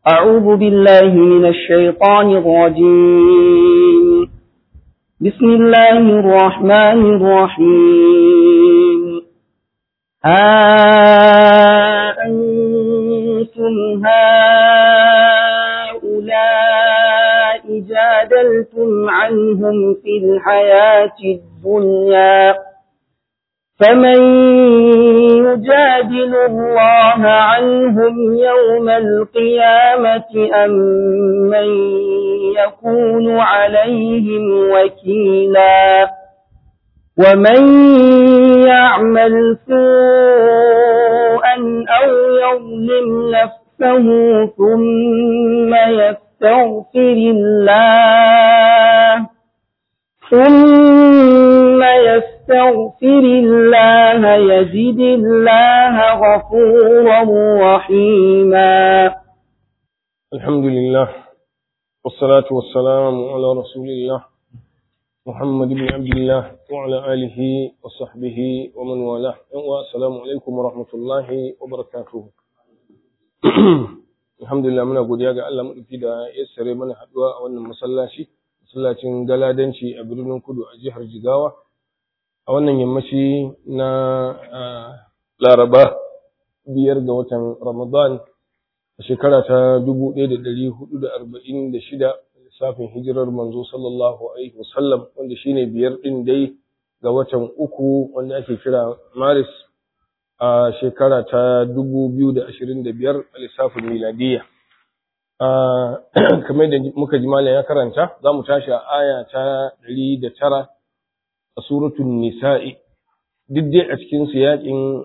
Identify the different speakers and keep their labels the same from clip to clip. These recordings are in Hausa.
Speaker 1: أعوذ بالله من الشيطان الرجيم بسم الله الرحمن الرحيم ها أنتم هؤلاء جادلتم عنهم في الحياة الدنيا فمن يجادل الله عنهم يوم القيامة أم من يكون عليهم وكيلا ومن يعمل سوءا أو يظلم نفسه ثم يستغفر الله ثم يستغفر الله يجد الله غفورا رحيما
Speaker 2: الحمد لله والصلاة والسلام على رسول الله محمد بن عبد الله وعلى آله وصحبه ومن والاه والسلام عليكم ورحمة الله وبركاته الحمد لله muna godiya ga Allah madauki da ya sare mana haduwa a wannan masallaci masallacin galadanci a birnin kudu a jihar Jigawa a wannan yammaci na Laraba biyar ga watan Ramadan a shekara ta 1446 lissafin hijirar manzo sallallahu alaihi wasallam wanda shine biyar din dai ga watan uku wanda ake kira Maris a shekara ta 2025 a lissafin miladiyya kamar da muka ji malam ya karanta za mu tashi a aya ta 109 a suratul nisa'i duk dai a cikin siyaƙin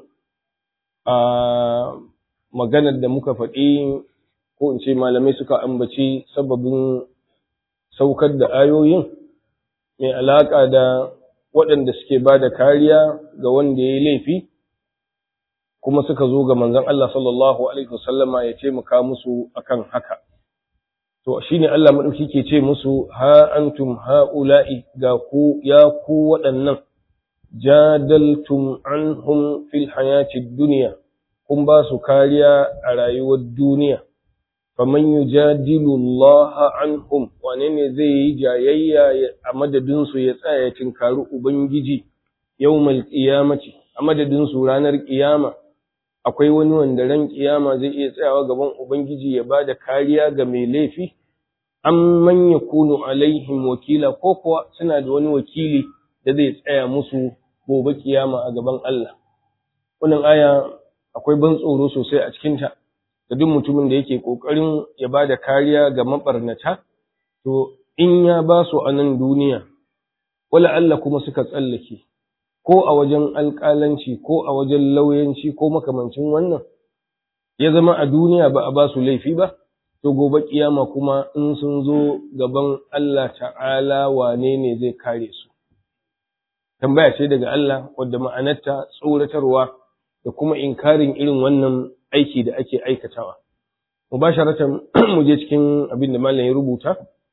Speaker 2: maganar da muka faɗi ko in ce malamai suka ambaci sababin saukar da ayoyin mai alaƙa da waɗanda suke ba da kariya ga wanda ya yi laifi kuma suka zo ga manzon Allah sallallahu alaihi wasallama ya taimaka musu akan haka to shine Allah madauki ke ce musu ha antum haula'i ga ku ya ku waɗannan jadaltum anhum fil hayati dunya kun ba su kariya a rayuwar duniya faman yujadilu Allah anhum wane ne zai yi jayayya a madadin su ya tsaya ya tinkari ubangiji yawmal qiyamati a madadin su ranar kiyama akwai wani wanda ran kiyama zai iya tsayawa gaban ubangiji ya bada kariya ga mai laifi an man yakunu alaihim wakila ko kuwa suna da wani wakili da zai tsaya musu gobe kiyama a gaban Allah wannan aya akwai ban tsoro sosai a cikinta da duk mutumin da yake kokarin ya bada kariya ga mabarnata to in ya ba su a nan duniya wala Allah kuma suka tsallake ko a wajen alƙalanci ko a wajen lauyanci ko makamancin wannan ya zama a duniya ba a ba su laifi ba to gobe kiyama kuma in sun zo gaban Allah ta'ala wane ne zai kare su tambaya ce daga Allah wadda ma'anarta tsoratarwa da kuma inkarin irin wannan aiki da ake aikatawa mubasharatan mu je cikin abin da malam ya rubuta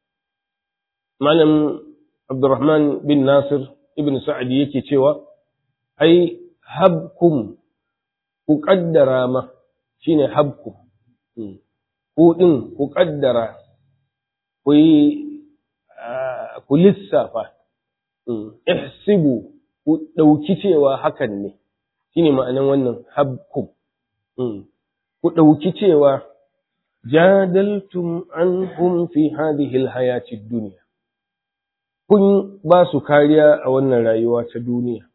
Speaker 2: malam Abdurrahman bin Nasir ibn Sa'adi yake cewa ai habkum ku kaddara ma shine habkum ku din ku kaddara ku yi ku lissafa ihsibu ku dauki cewa hakan ne shine ma'anan wannan habkum ku dauki cewa jadaltum anhum fi hadhihi alhayati ad-dunya kun ba su kariya a wannan rayuwa ta duniya.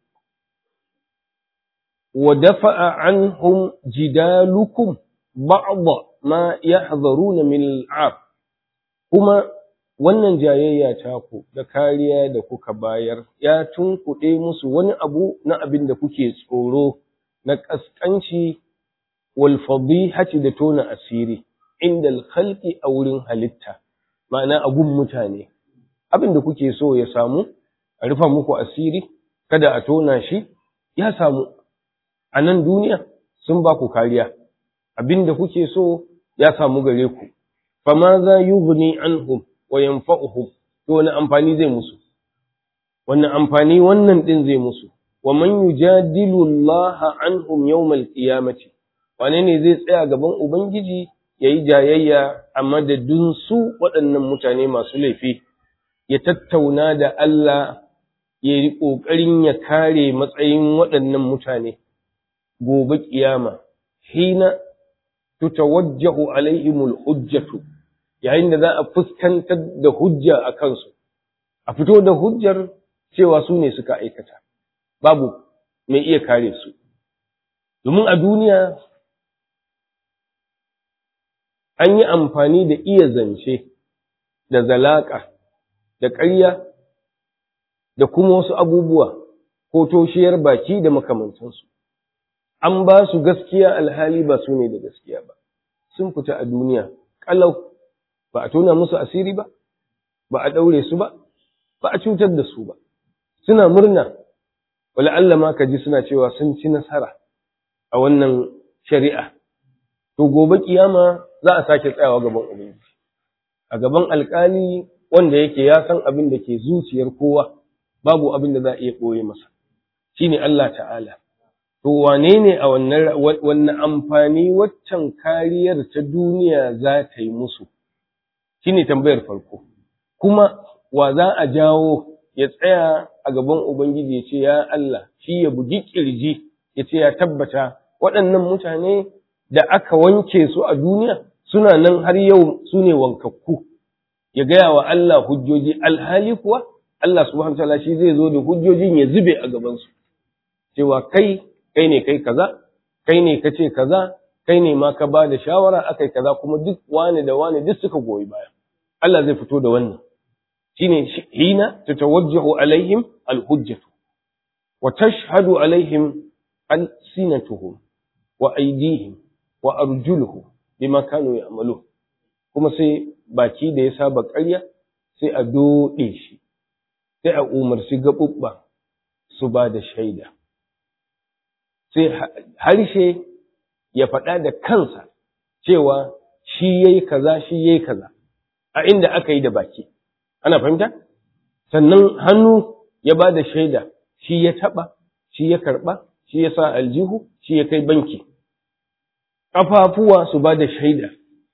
Speaker 2: Wa dafa'a anhum jidalukum ba'da ma yahdharuna min al'ab kuma wannan jayayya ta ku da kariya da kuka bayar ya tunkuɗe musu wani abu na abin da kuke tsoro na ƙasƙanci wal fadihati da tona asiri inda al-khalqi a wurin halitta ma'ana agun mutane abin da kuke so ya samu a rufa muku asiri kada a tona shi ya samu a nan duniya sun ba ku kariya abin da kuke so ya samu gare ku fama za yughni anhum wa yanfa'uhum to wani amfani zai musu wannan amfani wannan din zai musu wa man yujadilu Allah anhum yawmal qiyamati wane ne zai tsaya gaban ubangiji ya yi jayayya a madadin su waɗannan mutane masu laifi ya tattauna da Allah ya yi ƙoƙarin ya kare matsayin waɗannan mutane gobe ƙiyama hina tutawajjahu alaihimul hujjatu yayin da za a fuskantar da hujja a kansu a fito da hujjar cewa su ne suka aikata babu mai iya kare su domin a duniya an yi amfani da iya zance da zalaƙa da ƙarya da kuma wasu abubuwa ko toshiyar baki da makamantansu an ba su gaskiya alhali ba su ne da gaskiya ba sun fita a duniya ƙalau ba a tona musu asiri ba ba a ɗaure su ba ba a cutar da su ba suna murna wala Allah ma ka ji suna cewa sun ci nasara a wannan shari'a to gobe kiyama za a sake tsayawa gaban ubangiji a gaban alkali wanda yake ya san abin da ke zuciyar kowa babu abin da za a iya ɓoye masa shine Allah ta'ala to wane ne a wannan wannan amfani waccan kariyar ta duniya za ta yi musu shine tambayar farko kuma wa za a jawo ya tsaya a gaban ubangiji ya ce ya Allah shi ya bugi kirji ya ce ya tabbata waɗannan mutane da aka wanke su a duniya suna nan har yau su ne wankakku ya gaya wa Allah hujjoji alhali kuwa Allah subhanahu wataala shi zai zo da hujjojin ya zube a gabansu cewa kai kai ne kai kaza kai ne ka ce kaza kai ne ma ka ba da shawara akai kaza kuma duk wani da wani duk suka goyi baya Allah zai fito da wannan shine hina tatawajjahu alaihim alhujjatu wa tashhadu alaihim alsinatuhum wa aydihim wa arjuluhum bima kanu ya'malu kuma sai baki da ya saba ƙarya sai a doɗe shi sai a umarci gaɓuɓɓa su ba da shaida sai harshe ya faɗa da kansa cewa shi yayi kaza shi yayi kaza a inda aka yi da baki ana fahimta sannan hannu ya ba da shaida shi ya taɓa shi ya karɓa shi ya sa aljihu shi ya kai banki ƙafafuwa su ba da shaida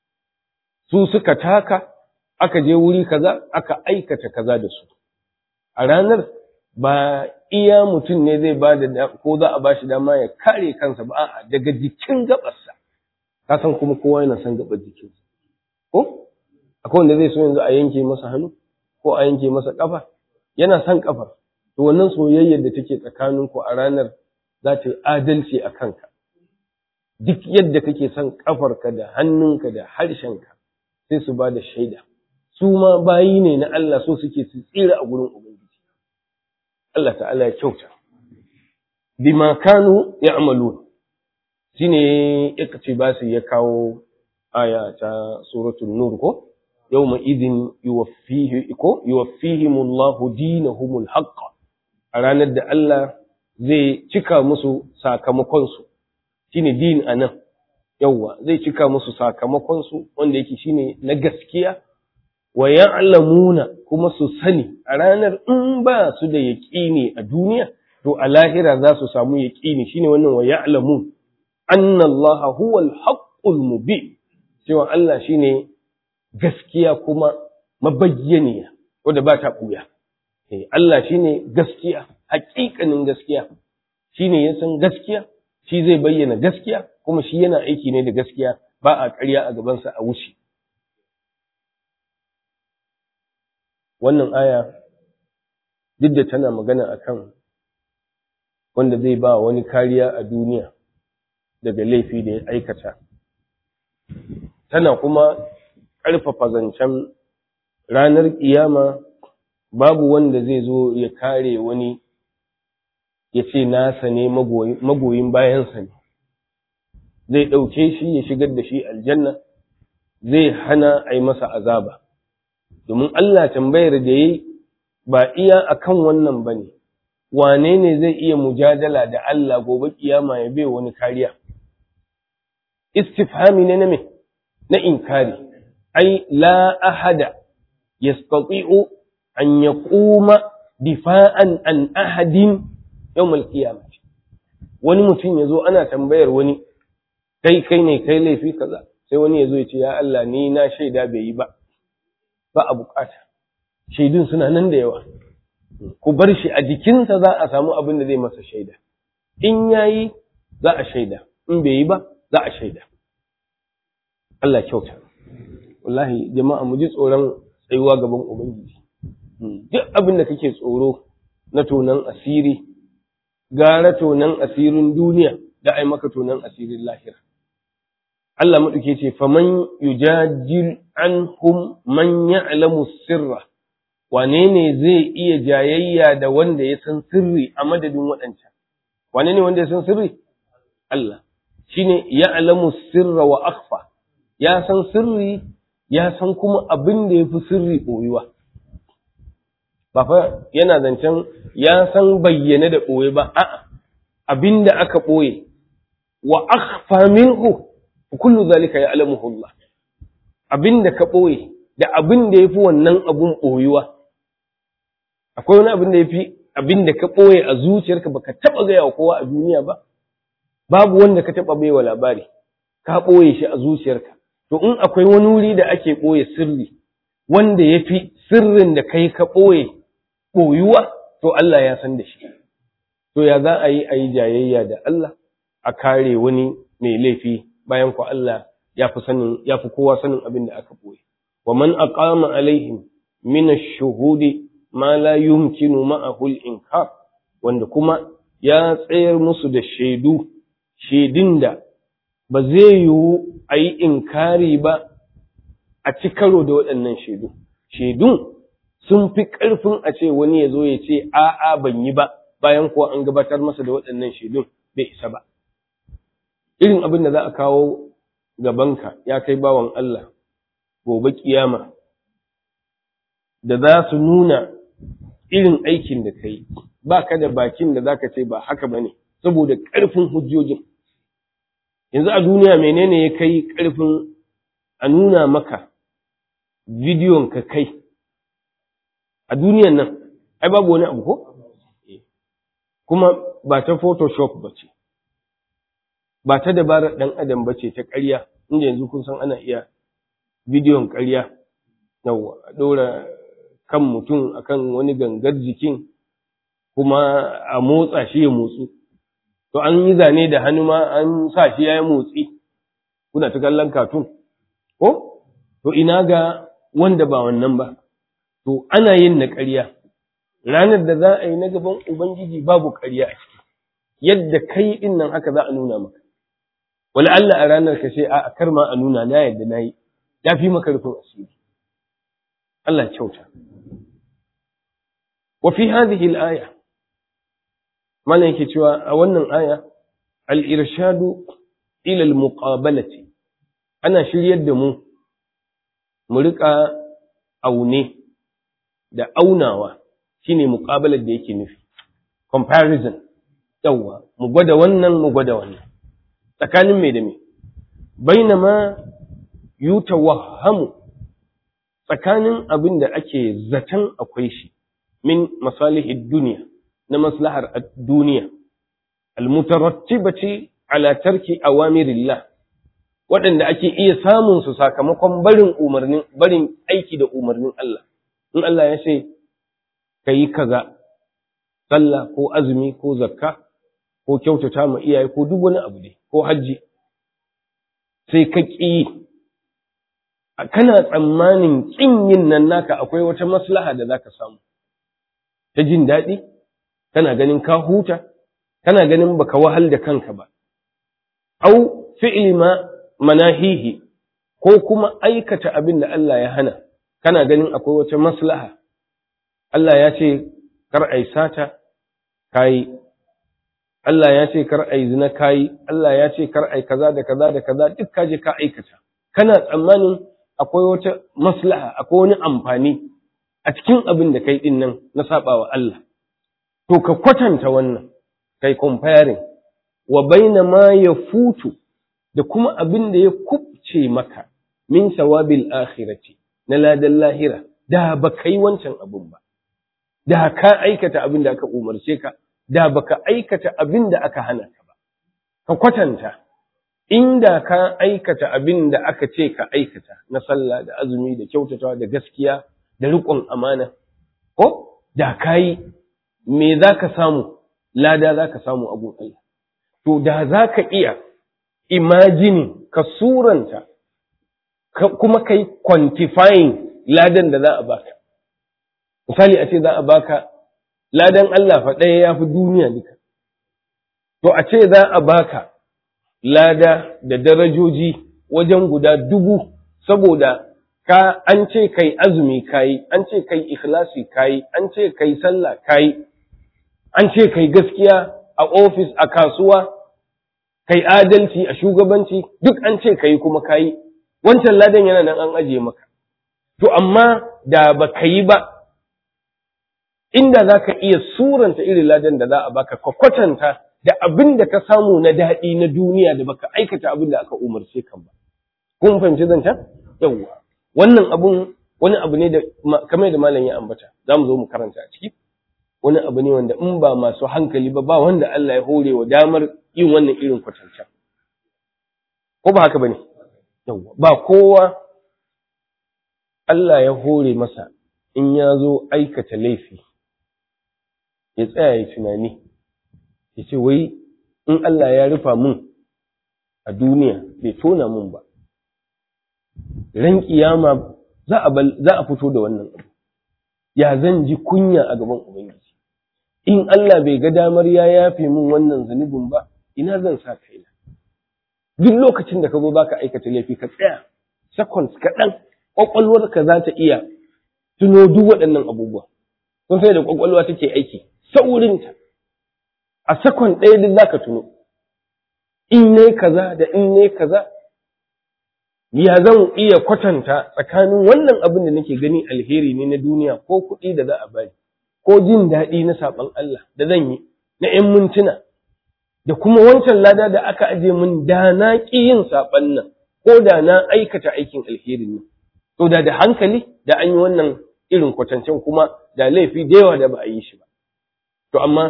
Speaker 2: su suka taka aka je wuri kaza aka aikata kaza da su a ranar ba iya mutum ne zai ba da ko za a ba shi dama ya kare kansa ba a'a daga jikin gabarsa ka san kuma kowa yana son gabar jikinsa ko akwai wanda zai so yanzu a yanke masa hannu ko a yanke masa kafa yana son kafar to wannan soyayyar da take tsakanin ku a ranar za ta yi adalci a kanka duk yadda kake son kafarka da hannunka da harshenka sai su ba da shaida su ma bayi ne na Allah so suke su tsira a gurin ubangiji Allah ta'ala ya kyauta bima kanu ya'malun shine iktibasi ya kawo aya ta suratul nur ko yawma idin yuwaffihi ko yuwaffihimullahu dinahumul haqq a ranar da Allah zai cika musu sakamakon su shine din anan yawwa zai cika musu sakamakon su wanda yake shine na gaskiya wa ya'lamuna kuma su sani a ranar in ba su da yaqini a duniya to a lahira za su samu yaqini shine wannan wa ya'lamun anna Allah huwal haqqul mubin cewa Allah shine gaskiya kuma mabayyaniya wanda ba ta ɓuya. Allah shi ne gaskiya, haƙiƙanin gaskiya, shi ne ya san gaskiya, shi zai bayyana gaskiya, kuma shi yana aiki ne da gaskiya ba a ƙarya a gabansa a wuce. Wannan aya, duk da tana magana a kan wanda zai ba wani kariya a duniya daga laifi da ya aikata. Tana kuma ƙarfafa zancen ranar ƙiyama babu wanda zai zo ya kare wani ya ce nasa ne magoyin bayansa ne zai ɗauke shi ya shigar da shi aljanna zai hana a yi masa azaba domin Allah tambayar da ya ba iya akan wannan ba ne wane ne zai iya mujadala da Allah gobe ƙiyama ya bai wani kariya istifhami ne na me na inkari ai la ahada yastati'u an yaquma difa'an an ahadin yawm al-qiyamah wani mutum yazo ana tambayar wani kai kai ne kai laifi kaza sai wani ya zo ya ce ya Allah ni na shaida bai yi ba ba a bukata shaidun suna nan da yawa ku bar shi a jikinsa za a samu abin da zai masa shaida in yayi za a shaida in bai yi ba za a shaida Allah kyauta wallahi jama'a mu ji tsoron tsayuwa gaban ubangiji duk abin da kake tsoro na tonan asiri gara tonan asirin duniya da ai maka tonan asirin lahira Allah maɗauke ce faman yujadil anhum man ya'lamu sirra wane ne zai iya jayayya da wanda ya san sirri a madadin waɗancan wane ne wanda ya san sirri Allah shine ya'lamu sirra wa akhfa ya san sirri ya san kuma abin da yafi sirri boyuwa ba fa yana zancen ya san bayyane da ɓoye ba a'a abin da aka ɓoye wa akhfa minhu kullu zalika ya'lamuhu Allah abin da ka ɓoye da abin da yafi wannan abun ɓoyuwa akwai wani abin da yafi abin da ka ɓoye a zuciyarka baka taɓa gaya wa kowa a duniya ba babu wanda ka taɓa baiwa labari ka ɓoye shi a zuciyarka to in akwai wani wuri da ake ɓoye sirri wanda yafi sirrin da kai ka ɓoye ɓoyuwa to Allah ya san da shi to ya za a yi a yi jayayya da Allah a kare wani mai laifi bayan ku Allah ya fi sanin ya fi kowa sanin abin da aka ɓoye wa man aqama alaihim min ash-shuhudi ma la yumkinu ma'ahu al-inkar wanda kuma ya tsayar musu da shaidu shaidun da ba zai yiwu a yi inkari ba a ci karo da waɗannan shaidu shaidun sun fi ƙarfin a ce wani ya zo ya ce a'a ban yi ba bayan kuwa an gabatar masa da waɗannan shaidun bai isa ba irin abin da za a kawo gabanka ya kai bawan Allah gobe kiyama da za su nuna irin aikin da ka yi ba ka da bakin da za ka ce ba haka ba ne saboda ƙarfin hujjojin yanzu a duniya menene ya kai ƙarfin a nuna maka bidiyon ka kai a duniyan nan ai babu wani abu ko kuma ba ta photoshop ba ce ba ta dabarar ɗan adam ba ce ta ƙarya inda yanzu kun san ana iya bidiyon ƙarya yawa a ɗora kan mutum akan wani gangar jikin kuma a motsa shi ya motsu to an yi zane da hannu ma an sa shi ya yi motsi kuna ta kallon katun ko to ina ga wanda ba wannan ba to ana yin na ƙarya ranar da za a yi na gaban ubangiji babu ƙarya a ciki yadda kai din nan haka za a nuna maka wala Allah a ranar ka ce a kar ma a nuna na yadda na yi ya fi maka rufin asiri Allah kyauta wa fi hadhihi al-aya malan yake cewa a wannan aya al-irshadu ila al-muqabalati ana shiryar da mu mu rika aune da aunawa shine muqabalar da yake nufi comparison yawa mu gwada wannan mu gwada wannan tsakanin me da me bainama yutawahhamu tsakanin abin da ake zaton akwai shi min masalihid duniya na maslahar duniya almutarattibati ala tarki awamirillah waɗanda ake iya samun su sakamakon barin umarnin barin aiki da umarnin Allah in Allah ya ce kayi kaza sallah ko azumi ko zakka ko kyautata ma iyaye ko duk wani abu dai ko hajji sai ka ƙi kana tsammanin ƙin yin nan naka akwai wata maslaha da zaka samu ta jin daɗi kana ganin ka huta kana ganin baka wahal da kanka ba au fi'li ma manahihi ko kuma aikata abin da Allah ya hana kana ganin akwai wata maslaha Allah ya ce kar ai sata kai Allah ya ce kar ai zina kai Allah ya ce kar ai kaza da kaza da kaza duk ka je ka aikata kana tsammanin akwai wata maslaha akwai wani amfani a cikin abin da kai din nan na sabawa Allah to ka kwatanta wannan kai comparing wa baina ma yafutu da kuma abin da ya kubce maka min sawabil akhirati na ladan lahira da ba kai wancan abin ba da ka aikata abin da aka umarce ka da baka aikata abin da aka hana ka ba ka kwatanta inda ka aikata abin da aka ce ka aikata na sallah da azumi da kyautatawa da gaskiya da riƙon amana ko da kayi me za ka samu lada za ka samu abun Allah to da za ka iya imajini ka suranta kuma kai quantifying ladan da za a baka misali a ce za a baka ladan Allah fa ɗaya ya fi duniya duka to a ce za a baka lada da darajoji wajen guda dubu saboda ka an ce kai azumi kayi an ce kai ikhlasi kayi an ce kai sallah kayi an ce kai gaskiya a ofis a kasuwa kai adalci a shugabanci duk an ce kai kuma kayi wancan ladan yana nan an ajiye maka to amma da ba ka yi ba inda za ka iya suranta irin ladan da za a baka ka kwatanta da abin da ka samu na daɗi na duniya da baka aikata abin da aka umarce kan ba kun fahimci zancen yawwa wannan abun wani abu ne da kamar da malam ya ambata za mu zo mu karanta a ciki wani abu ne wanda in ba masu hankali ba ba wanda Allah ya hore wa damar yin wannan irin kwatancan ko ba haka bane yawwa ba kowa Allah ya hore masa in ya zo aikata laifi ya tsaya ya tunani ya ce wai in Allah ya rufa mun a duniya bai tona mun ba ran kiyama za a za a fito da wannan abu ya zan ji kunya a gaban ubangiji in Allah bai ga damar ya yafe mun wannan zunubin ba ina zan sa kaina duk lokacin da ka zo baka aikata laifi ka tsaya seconds kaɗan ƙwaƙwalwarka za ta iya tuno duk waɗannan abubuwa kun sai da ƙwaƙwalwa take aiki saurinta a sakon ɗaya duk za ka tuno in ne kaza da in ne kaza ya zan iya kwatanta tsakanin wannan abin da nake gani alheri ne na duniya ko kuɗi da za a bani ko jin daɗi na saɓon Allah da zan yi na ‘yan mintuna da kuma wancan lada da aka aje min da na ƙi yin saɓon nan ko da na aikata aikin alherin nan to da da hankali da an yi wannan irin kwatancen kuma da laifi da yawa da ba a yi shi ba to amma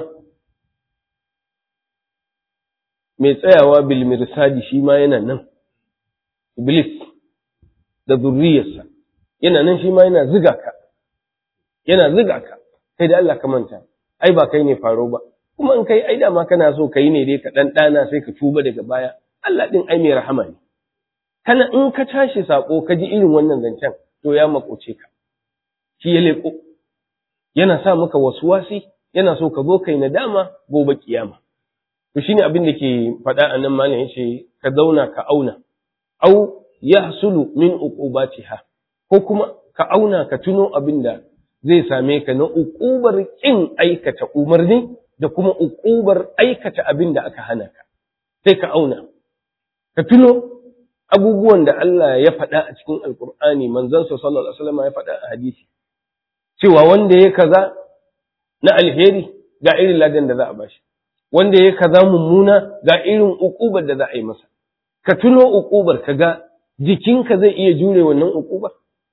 Speaker 2: mai tsayawa bil mirsadi shi ma yana nan iblis da zurriyarsa yana nan shi ma yana ziga ka yana ziga ka kai da Allah ka manta ai ba kai ne faro ba kuma in kai ai dama kana so kai ne dai ka dan dana sai ka tuba daga baya Allah din ai mai rahama ne kana in ka tashi sako ka ji irin wannan zancen to ya makoce ka shi ya leko yana sa maka wasuwasi yana so ka zo kai nadama gobe kiyama to shine abin da ke faɗa a nan malam yace ka zauna ka auna au yahsulu min uqubatiha ko kuma ka auna ka tuno abin da zai same ka na uqubar kin aikata umarni da kuma uqubar aikata abin da aka hana ka sai ka auna ka tuno abubuwan da Allah ya faɗa a cikin alkur'ani manzon sa sallallahu alaihi wasallam ya faɗa a hadisi cewa wanda ya kaza na alheri ga irin ladan da za a bashi wanda ya kaza mummuna ga irin uqubar da za a yi masa ka tuno uqubar ka ga jikinka zai iya jure wannan uqubar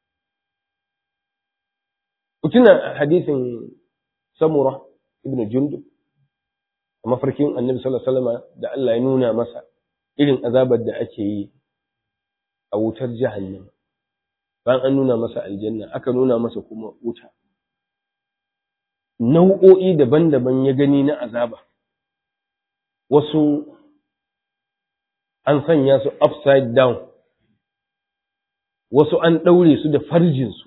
Speaker 2: Kutuna hadisin Samura ibn Jundub a mafarkin Annabi sallallahu alaihi wasallam da Allah ya nuna masa irin azabar da ake yi a wutar jahannam bayan an nuna masa aljanna aka nuna masa kuma wuta nau'o'i daban-daban ya gani na azaba wasu an sanya su upside down wasu an ɗaure su da farjinsu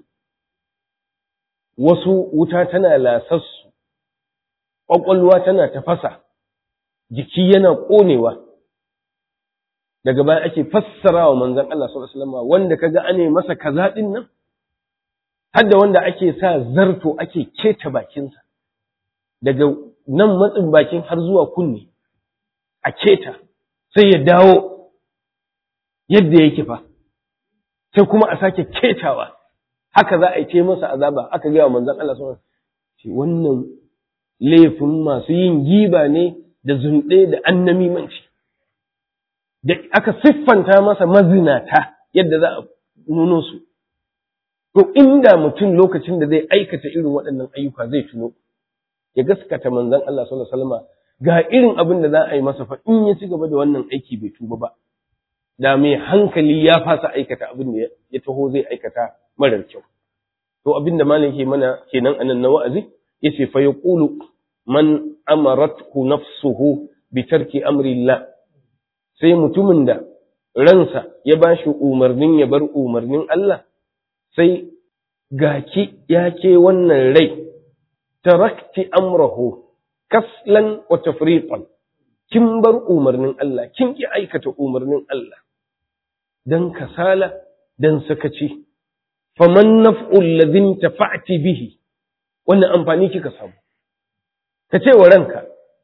Speaker 2: wasu wuta tana lasassu ƙwaƙwalwa tana tafasa jiki yana ƙonewa daga baya ake fassara wa manzon Allah sallallahu alaihi wasallam wanda kaga ane masa kaza din nan har da wanda ake sa zarto ake keta bakinsa daga nan matsin bakin har zuwa kunne a keta sai ya dawo yadda yake fa sai kuma a sake ketawa haka za a yi ce masa azaba aka gaya wa manzon Allah sallallahu alaihi wasallam wannan laifin masu yin giba ne da zunɗe da annamimanci da aka siffanta masa mazinata yadda za a nuno su. To, inda mutum lokacin da zai aikata irin waɗannan ayyuka zai tuno, ya gaskata manzan Allah sallallahu Alaihi ga irin abin da za a yi masa fa in ya ci gaba da wannan aiki bai tuba ba, da mai hankali ya fasa aikata abin da ya taho zai aikata marar kyau to abin da malam ke mana kenan anan na wa'azi yace fa yaqulu man amarathu nafsuhu bi tarki amrillah sai mutumin da ransa ya bashi umarnin ya bar umarnin Allah sai gaki ya ke wannan rai tarakti amrahu kaslan wa tafriqan kin bar umarnin Allah kin ki aikata umarnin Allah dan kasala dan sakaci faman naf'ul ladhin tafa'ti bihi wannan amfani kika samu ka ce wa ranka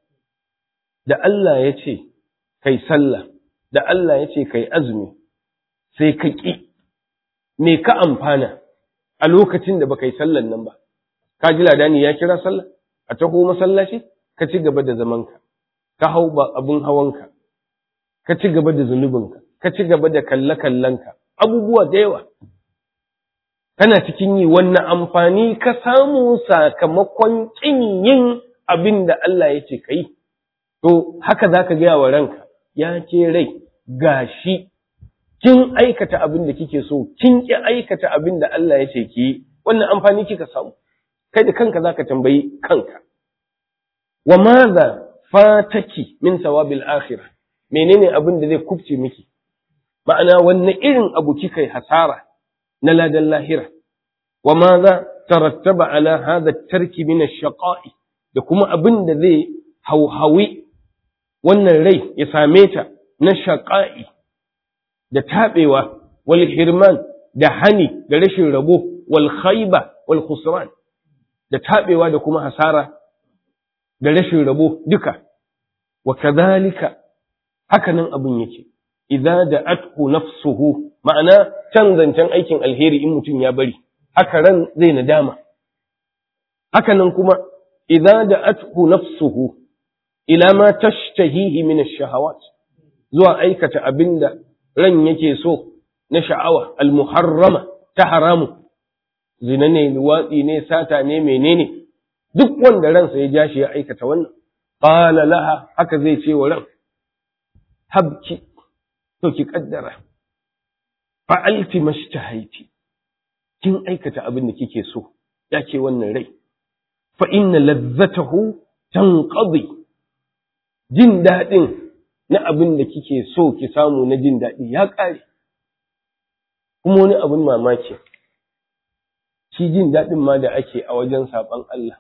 Speaker 2: da Allah ya ce kai sallah da Allah ya ce kai azumi sai ka ƙi me ka amfana a lokacin da baka yi sallan nan ba ka ji ladani ya kira sallah a taho masallaci ka ci gaba da zamanka ka hau ba abun hawanka ka ci gaba da zunubinka ka ci gaba da kalle-kallenka abubuwa da yawa kana cikin yi wannan amfani ka samu sakamakon ƙin yin abin da Allah ya ce ka yi to haka za ka gaya wa ranka ya ce rai gashi kin aikata abin da kike so kin ki aikata abin da Allah ya ce ki yi wannan amfani kika samu kai da kanka zaka tambayi kanka wa madha fataki min sawabil akhirah menene abin da zai kubce miki ma'ana wanne irin abu kika yi hasara na ladan lahira wa madha tarattaba ala hadha at-tarki min ash-shaqa'i da kuma abin da zai hauhawi wannan rai ya same ta na shaqa'i da taɓewa wal hirman da hani da rashin rabo wal khaiba wal khusran da taɓewa da kuma hasara da rashin rabo duka wa kadhalika hakanan abin yake idza da'athu nafsuhu ma'ana can zancen aikin alheri in mutum ya bari haka ran zai nadama hakanan kuma idza da'athu nafsuhu ila ma tashtahihi min ash-shahawat zuwa aikata abinda ran yake so na sha'awa almuharrama ta haramu zina ne luwatsi ne sata ne menene duk wanda ransa ya ja shi ya aikata wannan qala laha haka zai ce wa ran habki to ki kaddara fa'alti mashtahaiti kin aikata abin da kike so ya ce wannan rai fa inna ladzatahu tanqadi jin daɗin na abin da kike so ki samu na jin daɗi ya ƙare. Kuma wani abin mamaki, shi jin daɗin ma da ake a wajen saɓon Allah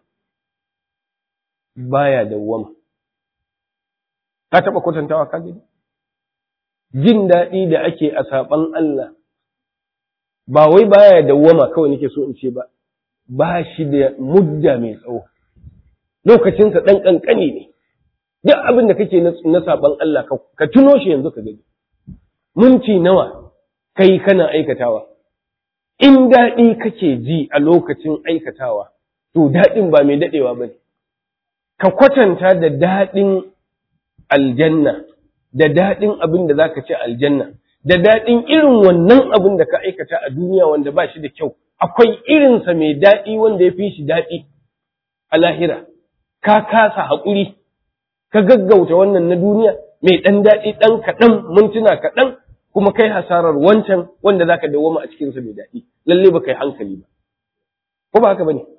Speaker 2: baya dawwama. Ka taɓa kwatantawa ka gani? Jin daɗi da ake a saɓon Allah ba wai baya dawwama kawai nake so in ce ba, ba shi da mudda mai tsawo. Lokacinsa ɗan ƙanƙani ne. duk abin da kake na saban Allah ka tuno shi yanzu ka gani minti nawa kai kana aikatawa in daɗi kake ji a lokacin aikatawa to daɗin ba mai daɗewa ba ne ka kwatanta da daɗin aljanna da daɗin abin da za ka ci aljanna da daɗin irin wannan abin da ka aikata a duniya wanda ba shi da kyau akwai irinsa mai daɗi wanda ya fi shi daɗi a lahira ka kasa haƙuri ka gaggauta wannan na duniya mai ɗan daɗi ɗan kaɗan mintuna kaɗan kuma kai hasarar wancan wanda zaka dawwama a cikinsa mai daɗi lalle ba kai hankali ba ko ba haka bane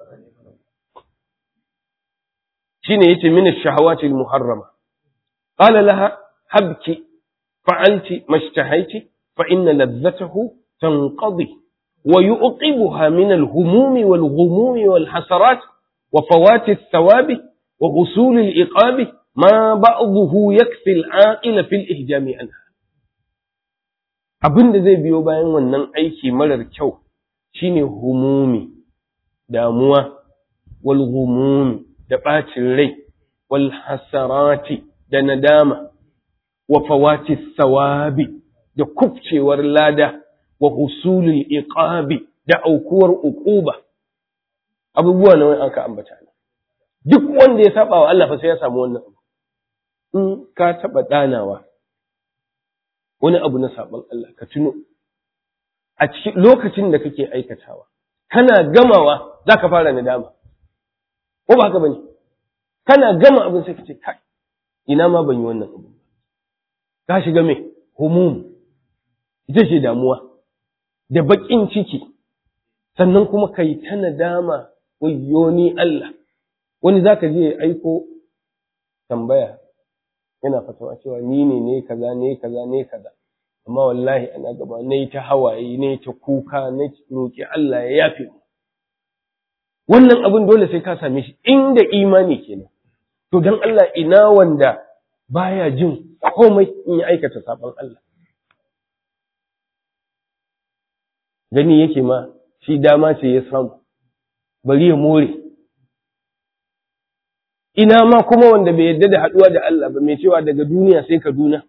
Speaker 2: shine yace min ash-shahawati al-muharrama qala laha habki fa'alti mashtahaiti fa inna ladzatahu tanqadi wa yuqibuha min al-humumi wal-ghumumi wal-hasarat wa fawati ath-thawabi wa usul al-iqabi ma ba'dhuhu yakfi al-aqila fil ihjami anha abin da zai biyo bayan wannan aiki marar kyau shine humumi damuwa wal ghumumi da bacin rai wal hasarati da nadama wa fawati sawabi da kufcewar lada wa husulul iqabi da aukuwar uquba abubuwa nawa aka ambata duk wanda ya saba wa Allah fa sai ya samu wannan in ka taba danawa wani abu na saban Allah ka tuno a cikin lokacin da kake aikatawa kana gamawa za ka fara nadama ko ba haka bane kana gama abin sai ka ce kai ina ma ban yi wannan abu ka shiga me humum ita ce damuwa da baƙin ciki sannan kuma kai ta nadama wayyo ni Allah wani zaka je ya aiko tambaya yana fatawa cewa ni ne ne kaza ne kaza ne kaza amma wallahi ana gaba ne ta hawaye ne ta kuka na roƙi Allah ya yafe mu wannan abin dole sai ka same shi inda imani kenan to dan Allah ina wanda baya jin komai in ya aikata sabon Allah gani yake ma shi dama ce ya samu bari ya more ina ma kuma wanda bai yarda da haɗuwa da Allah ba mai cewa daga duniya sai Kaduna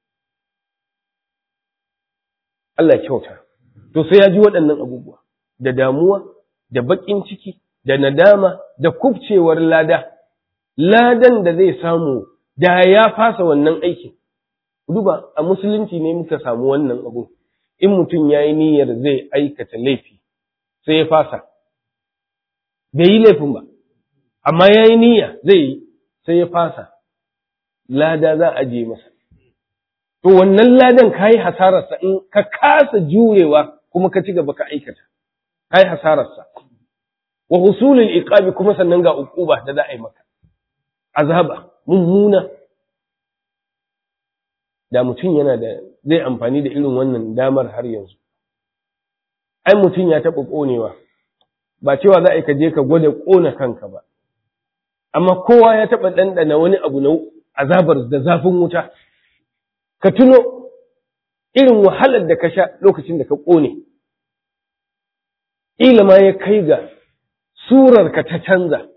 Speaker 2: Allah kyauta to sai ya ji waɗannan abubuwa da damuwa da baƙin ciki da nadama da kubcewar lada ladan da zai samu da ya fasa wannan aikin duba a musulunci ne muka samu wannan abu in mutum ya yi niyyar zai aikata laifi sai ya fasa bai yi laifin ba amma ya yi niyya zai yi sai ya fasa lada za a je masa to wannan ladan ka yi hasararsa in ka kasa jurewa kuma ka ci gaba ka aikata ka yi hasararsa wa husulul iqabi kuma sannan ga uquba da za a yi maka azaba mummuna da mutum yana da zai amfani da irin wannan damar har yanzu ai mutum ya taɓa ƙonewa ba cewa za a yi ka je ka gwada ƙona kanka ba amma kowa ya taɓa ɗanɗana wani abu na azabar da zafin wuta ka tuno irin wahalar da ka sha lokacin da ka ƙone ƙila ma ya kai ga surarka ta canza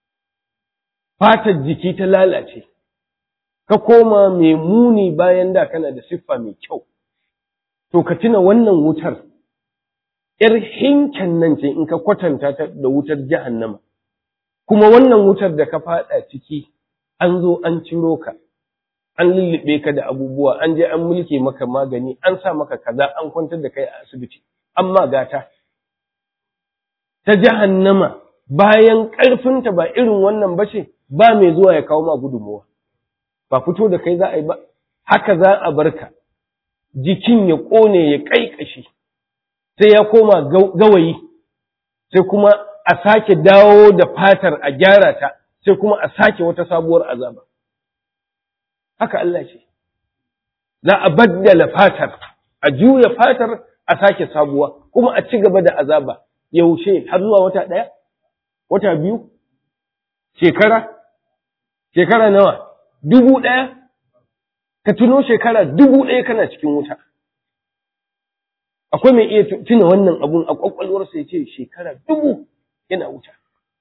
Speaker 2: fatar jiki ta lalace ka koma mai muni bayan da kana da siffa mai kyau to ka tuna wannan wutar ‘yar hinken nan ce in ka kwatanta ta da wutar jahannama kuma wannan wutar da ka fada ciki an zo an ciro ka an lullube ka da abubuwa an je an mulke maka magani an sa maka kaza an kwantar da kai a asibiti amma gata ta jahannama bayan ƙarfinta ba irin wannan ba ce ba mai zuwa ya kawo ma gudunmuwa ba fito da kai za a yi ba haka za a barka jikin ya ƙone ya ƙaiƙashi sai ya koma gawayi sai kuma a sake dawo da fatar a gyara ta sai kuma a sake wata sabuwar azaba haka Allah ce za a baddala fatar a juya fatar a sake sabuwa kuma a ci gaba da azaba yaushe har zuwa wata ɗaya wata biyu shekara shekara nawa dubu ɗaya ka tuno shekara dubu ɗaya kana cikin wuta akwai mai iya tuna wannan abun a ƙwaƙwalwarsa ya ce shekara dubu yana wuta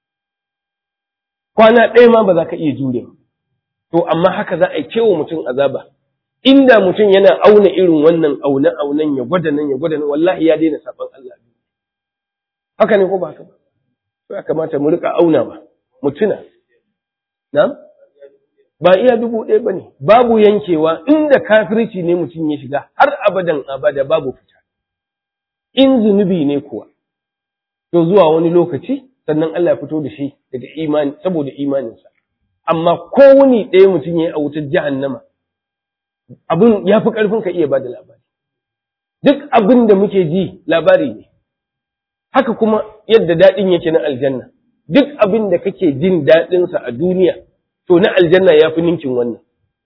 Speaker 2: kwana ɗaya ma ba za ka iya jure ba to amma haka za a yi kewa mutum azaba inda mutum yana auna irin wannan aune aunen ya gwada nan ya gwada nan wallahi ya daina saban Allah haka ne ko ba haka ba to ya kamata mu rika auna ba mu tuna na'am ba iya dubu ɗaya ba ne babu yankewa inda kafirci ne mutum ya shiga har abadan abada babu fita in zunubi ne kuwa to zuwa wani lokaci sannan Allah ya fito da shi daga imani saboda imaninsa amma ko wani ɗaya mutum ya yi a wutar jahannama abin ya fi ƙarfin ka iya ba da labari duk abin da muke ji labari ne haka kuma yadda daɗin yake na aljanna duk abin da kake jin daɗinsa a duniya to na aljanna ya fi ninkin wannan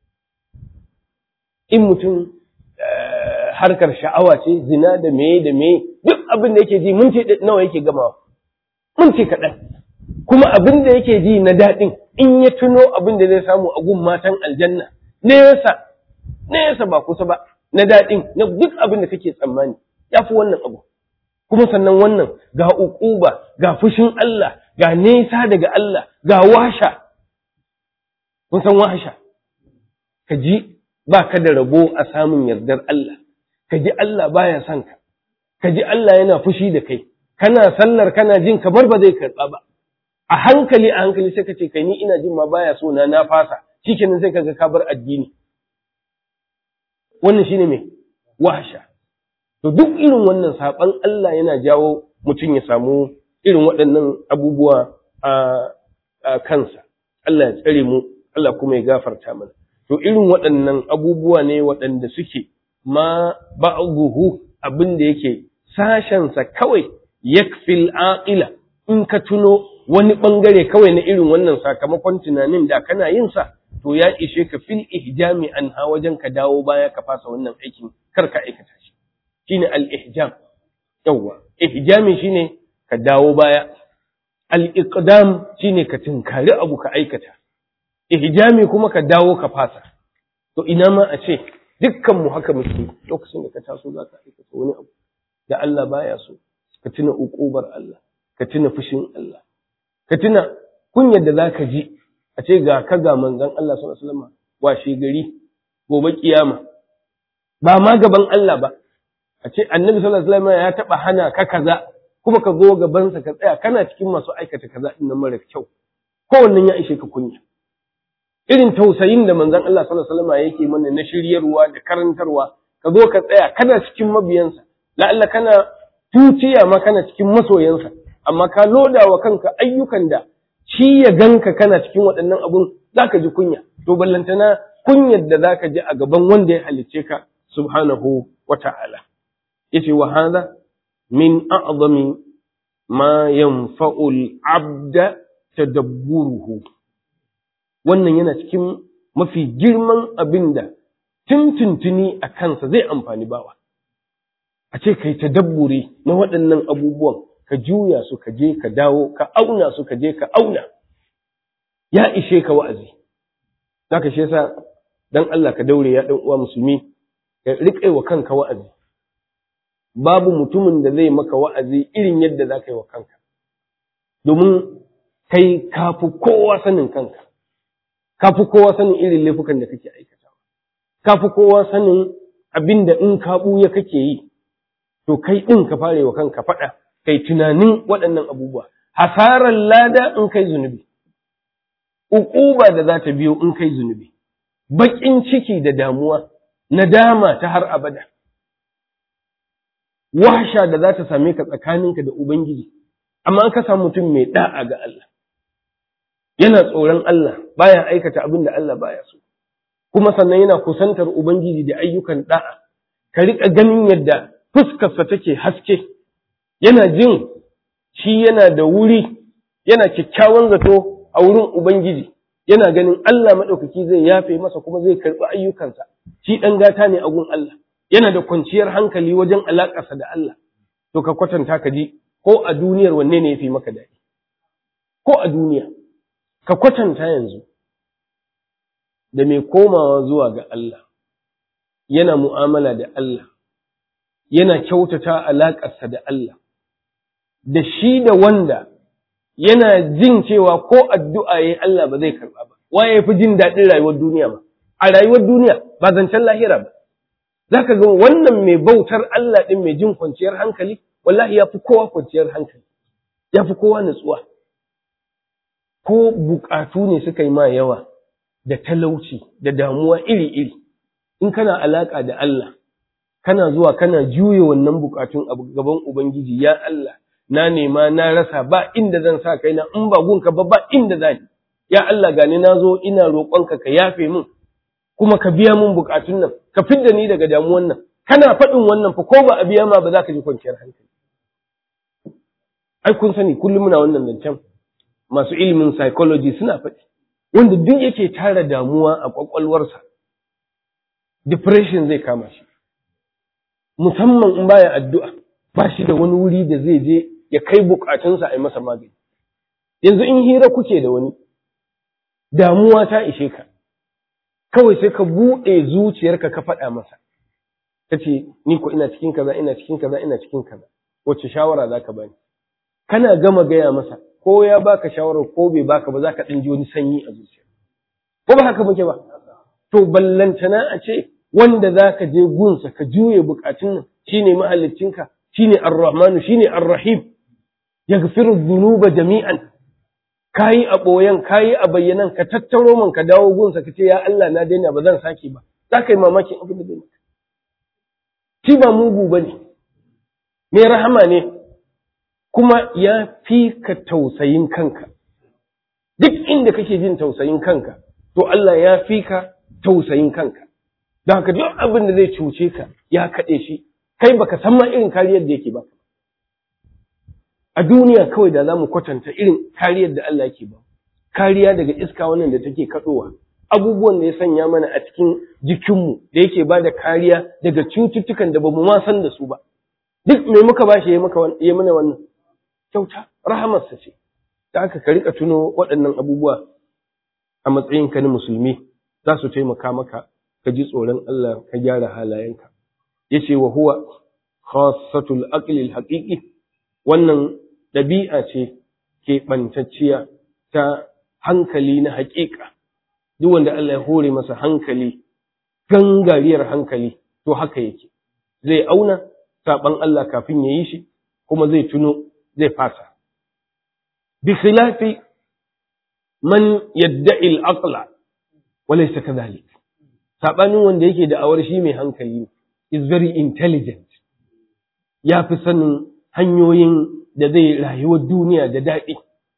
Speaker 2: in mutum harkar sha'awa ce zina da meye da meye duk abin da yake ji mun ce nawa yake gamawa mun ce kaɗan kuma abin da yake ji na daɗin in ya tuno abin da zai samu a gun matan aljanna nesa nesa ba kusa ba na daɗin na duk abin da kake tsammani ya fi wannan abu kuma sannan wannan ga uquba ga fushin Allah ga nesa daga Allah ga washa kun san wahasha ka ji ba ka da rabo a samun yardar Allah ka ji Allah baya son ka ka ji Allah yana fushi da kai kana sallar kana jin kamar ba zai karɓa ba a hankali a hankali sai ka ce kai ni ina jin ma baya so na na fasa shikenan sai kaga ka bar addini wannan shine me wahasha to duk irin wannan saban Allah yana jawo mutum ya samu irin waɗannan abubuwa a kansa Allah ya tsare mu Allah kuma ya gafarta mana to irin waɗannan abubuwa ne waɗanda suke ma ba'dhuhu abin da yake sashensa kawai yakfil aqila in ka tuno wani bangare kawai na irin wannan sakamakon tunanin da kana yin sa to ya ishe ka fil ihjami an ha wajen ka dawo baya ka fasa wannan aikin kar ka aikata shi shine al ihjam yawa ihjami shine ka dawo baya al iqdam shine ka tinkari abu ka aikata ihjami kuma ka dawo ka fasa to ina ma a ce dukkan mu haka muke lokacin da ka taso za ka aikata wani abu da Allah baya so ka tuna uƙubar Allah ka tuna fushin Allah ka tuna kunyar da zaka ji a ce ga ka ga manzon Allah sallallahu alaihi wasallam washe gari gobe kiyama ba ma gaban Allah ba a ce annabi sallallahu alaihi wasallam ya taba hana ka kaza kuma ka zo gaban sa ka tsaya kana cikin masu aikata kaza din nan mara kyau kowannen ya ishe ka kunya irin tausayin da manzon Allah sallallahu alaihi wasallam yake mana na shiryarwa da karantarwa ka zo ka tsaya kana cikin mabiyansa la'alla kana tutiya ma kana cikin masoyansa amma ka loda wa kanka ayyukan da shi ya ganka kana cikin waɗannan abun zaka ji kunya to ballantana kunyar da zaka ji a gaban wanda ya halicce ka subhanahu wa ta'ala yace wa hadha min a'zami ma yanfa'u al-'abda tadabburuhu wannan yana cikin mafi girman abin da tuntuntuni a kansa zai amfani bawa a ce kai tadabburi na waɗannan abubuwan ka juya su ka je ka dawo ka auna su ka je ka auna ya ishe ka wa'azi zaka shi yasa dan Allah ka daure ya dan uwa musulmi ka riƙe wa kanka wa'azi babu mutumin da zai maka wa'azi irin yadda za ka yi wa kanka domin kai kafi kowa sanin kanka kafi kowa sanin irin laifukan da kake aikatawa kafi kowa sanin abin da in ka ɓuya kake yi to kai ɗin ka fare wa kanka faɗa kai tunanin waɗannan abubuwa hasarar lada in kai zunubi uquba da za ta biyo in kai zunubi baƙin ciki da damuwa nadama ta har abada wahsha da za ta same ka tsakaninka da ubangiji amma ka samu mutum mai da'a ga Allah yana tsoron Allah baya aikata abin da Allah baya so kuma sannan yana kusantar ubangiji da ayyukan da'a ka riƙa ganin yadda fuskarsa take haske yana jin shi yana da wuri yana kyakkyawan zato a wurin ubangiji yana ganin Allah maɗaukaki zai yafe masa kuma zai karɓi ayyukansa shi ɗan gata ne a gun Allah yana da kwanciyar hankali wajen alaƙarsa da Allah to ka kwatanta ka ji ko a duniyar wanne ne ya fi maka daɗi ko a duniya ka kwatanta yanzu da mai komawa zuwa ga Allah yana mu'amala da Allah yana kyautata alaƙarsa da Allah da shi da wanda yana jin cewa ko addu'a yayi Allah ba zai karɓa ba waye fi jin daɗin rayuwar duniya ba a rayuwar duniya ba zancen lahira ba zaka ga wannan mai bautar Allah ɗin mai jin kwanciyar hankali wallahi ya fi kowa kwanciyar hankali ya fi kowa nutsuwa ko buƙatu ne suka yi ma yawa da talauci da damuwa iri-iri in kana alaƙa da Allah kana zuwa kana juye wannan buƙatun a gaban Ubangiji ya Allah na nema na rasa ba inda zan sa kaina in ba gunka ba ba inda zani ya Allah gani na zo ina roƙonka ka yafe min kuma ka biya min buƙatun nan ka fidda ni daga damuwan nan kana faɗin wannan fa ko ba a biya ma ba za ka ji kwanciyar hankali ai kun sani kullum muna wannan zancen masu ilimin psychology suna faɗi wanda duk yake tara damuwa a ƙwaƙwalwarsa depression zai kama shi musamman in baya addu'a ba shi da wani wuri da zai je ya kai bukatunsa a yi masa magani yanzu in hira kuke da wani damuwa ta ishe ka kawai sai ka buɗe zuciyarka ka faɗa masa ka ce ni ko ina cikin kaza ina cikin kaza ina cikin kaza wacce shawara za ka bani kana gama gaya masa ko ya baka shawarar ko bai baka ba za ka ɗan ji wani sanyi a zuciya ko ba haka muke ba to ballantana a ce wanda za ka je gunsa ka juye bukatun nan shine mahaliccinka shine ar-rahmanu shine ar-rahim yaghfiru dhunuba jami'an kayi a boyan kayi a bayyanan ka tattaro man ka dawo gunsa ka ce ya Allah na daina ba zan sake ba za ka yi mamakin abin da zai shi ba mugu bane mai rahama ne kuma ya fi ka tausayin kanka duk inda kake jin tausayin kanka to Allah ya fi ka tausayin kanka don haka duk abin da zai cuce ka ya kaɗe shi kai baka san ma irin kariyar da yake ba a duniya kawai da za mu kwatanta irin kariyar da Allah yake ba kariya daga iska wannan da take kaɗowa abubuwan da ya sanya mana a cikin jikinmu da yake ba da kariya daga cututtukan da ba mu ma san da su ba duk me muka ba shi ya mana wannan kyauta rahamarsa ce da aka ka rika tuno waɗannan abubuwa a matsayinka na musulmi za su taimaka maka ka ji tsoron Allah ka gyara halayenka yace wa huwa khassatul aqli haqiqi wannan ɗabi'a ce ke ɓantacciya ta hankali na haƙiƙa duk wanda Allah ya hore masa hankali gangariyar hankali to haka yake zai auna saban Allah kafin ya yi shi kuma zai tuno zai fasa bi khilafi man yadda'i al-aqla wa laysa kadhalik sabanin wanda yake da awar shi mai hankali is very intelligent ya fi sanin hanyoyin da zai rayuwar duniya da daɗi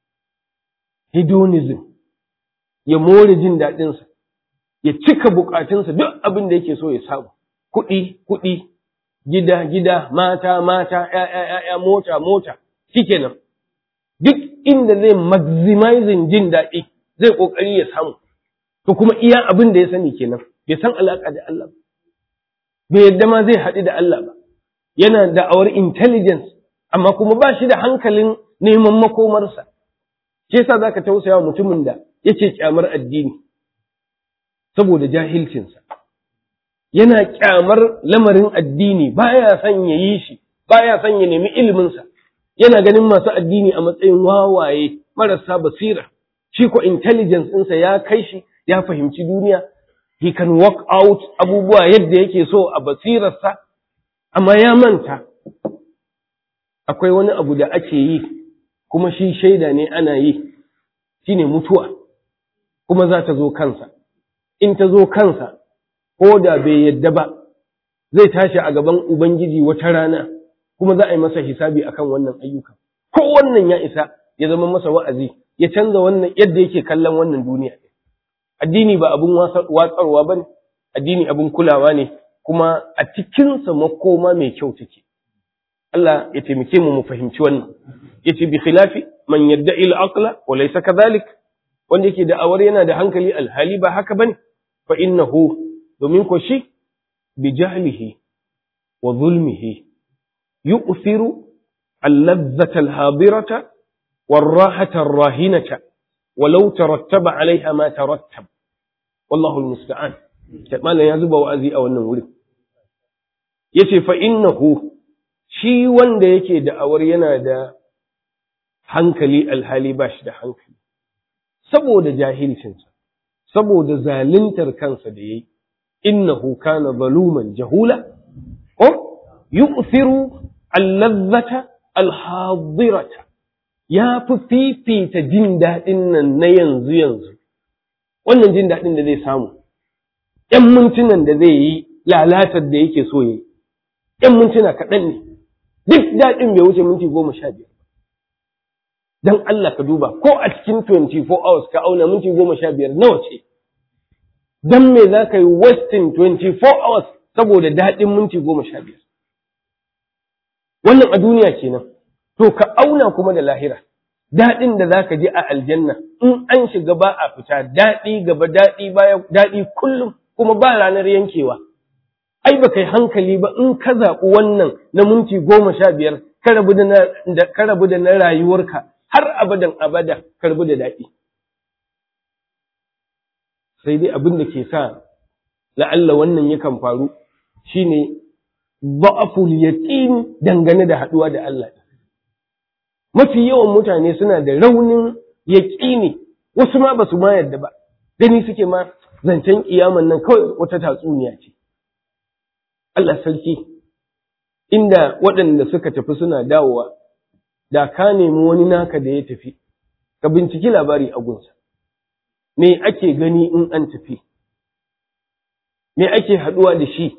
Speaker 2: hedonism ya more jin daɗinsa ya cika bukatunsa duk abin da yake so ya samu kuɗi kuɗi gida gida mata mata ƴaƴa ƴaƴa mota mota shikenan duk inda zai maximizing jin daɗi zai ƙoƙari ya samu to kuma iya abin da ya sani kenan bai san alaƙa da Allah ba bai yadda ma zai haɗu da Allah ba yana da awar intelligence amma kuma ba shi da hankalin neman makomarsa ke yasa zaka tausaya wa mutumin da yake kyamar addini saboda jahilcinsa yana kyamar lamarin addini baya son ya yi shi baya son ya nemi iliminsa yana ganin masu addini a matsayin wawaye marasa basira shi ko intelligence ɗinsa ya kai shi ya fahimci duniya he can work out abubuwa yadda yake so a basirarsa amma ya manta akwai wani abu da ake yi kuma shi shaida ne ana yi shine mutuwa kuma za ta zo kansa in ta zo kansa ko da bai yadda ba zai tashi a gaban ubangiji wata rana kuma za a yi masa hisabi akan wannan ayyuka ko wannan ya isa ya zama masa wa'azi ya canza wannan yadda yake kallon wannan duniya addini ba abun watsarwa ba ne addini abun kulawa ne kuma a cikinsa makoma mai kyau take Allah ya taimake mu mu fahimci wannan yace bi khilafi man yadda'i al-aqla wa laysa kadhalik wanda yake da awar yana da hankali alhali ba haka bane fa innahu domin ko shi bi jahlihi wa zulmihi yu'thiru al-ladhata al-hadirata والراحة الراهنة ولو ترتب عليها ما ترتب والله المستعان ما لا يزب وأزي أو النور yace fa innahu shi wanda yake da awar yana da hankali alhali ba shi da hankali saboda jahilcinsa saboda zaluntar kansa da yayi innahu kana zaluman jahula ko yu'thiru al-ladhata al-hadirata ya fi fifita jin daɗin nan na yanzu yanzu wannan jin daɗin da zai samu ‘yan mintunan da zai yi lalatar da yake so yi ‘yan mintuna kaɗan ne duk daɗin bai wuce minti goma sha biyar don Allah ka duba ko a cikin 24 hours ka auna minti goma sha biyar nawa ce don me za ka yi wasting 24 hours saboda daɗin minti goma sha biyar wannan a duniya kenan to ka auna kuma da lahira daɗin da za ka ji a aljanna in an shiga ba a fita daɗi gaba daɗi baya daɗi kullum kuma ba ranar yankewa ai ba kai hankali ba in ka zaɓi wannan na minti goma sha biyar ka rabu da na rayuwarka har abadan abada ka rabu da daɗi sai dai abin da ke sa la'alla wannan yakan faru shine ba'aful yaqin dangane da haɗuwa da Allah mafi yawan mutane suna da raunin yaƙini wasu ma ba su ma yadda ba gani suke ma zancen kiyaman nan kawai wata tatsuniya ce Allah sarki inda waɗanda suka tafi suna dawowa da ka nemi wani naka da ya tafi ka binciki labari a gunsa me ake gani in an tafi me ake haɗuwa da shi